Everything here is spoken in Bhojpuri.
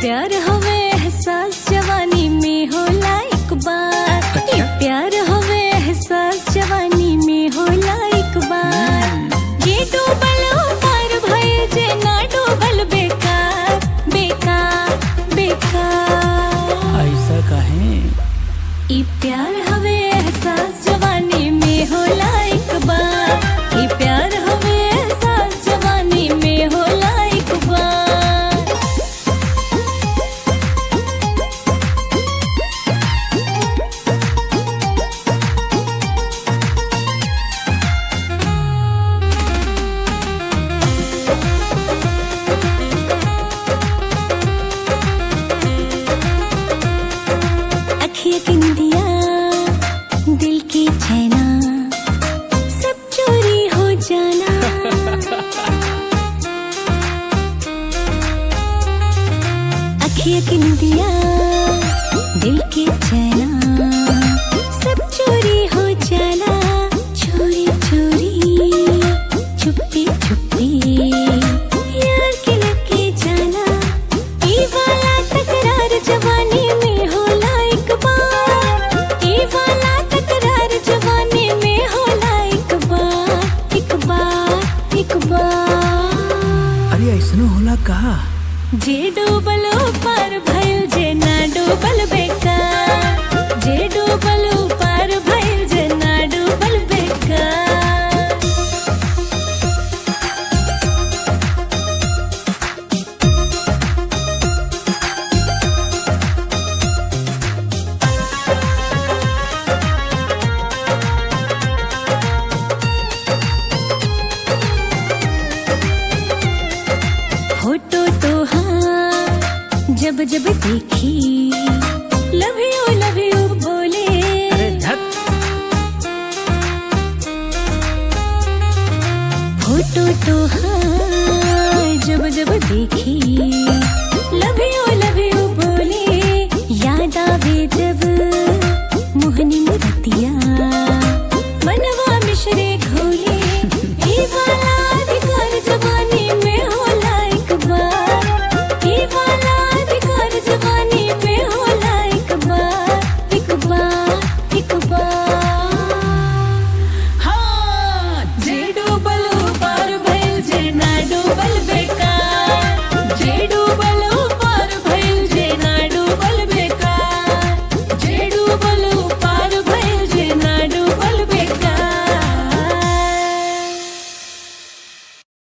प्यार हवे एहसास जवानी में होला एक बार अच्छा। ये प्यार हवे एहसास जवानी में होला एक बार ये डूबल पार भइल जे ना डूबल बेकार बेकार बेकार ऐसा काहे ई प्यार हवे एहसास जवानी में होला एक बार ई प्यार हवे एहसास जवानी में होला एक बार अखियाँ की निदिया दिल की चैना सब चोरी हो जाना अखियाँ की निदिया दिल की चैना सब चोरी हो जाना चोरी चोरी चुप्पी चुप्पी यार के लगे जाना ई वाला तकरार जवानी में होला एक बार ई वाला तकरार जवानी में होला एक बार एक बार एक बार अरे ऐसनो होला का जे डूबलो पार भइल जे ना डूबल बेकार जे डूबलो पार भइल जे ना डूबल बेकार फोटो तो हाँ जब जब देखी लव यू लव यू बोले अरे धत फोटो तो हाँ जब जब देखी लव यू लव यू बोले याद आवे जब मोहनी मुझे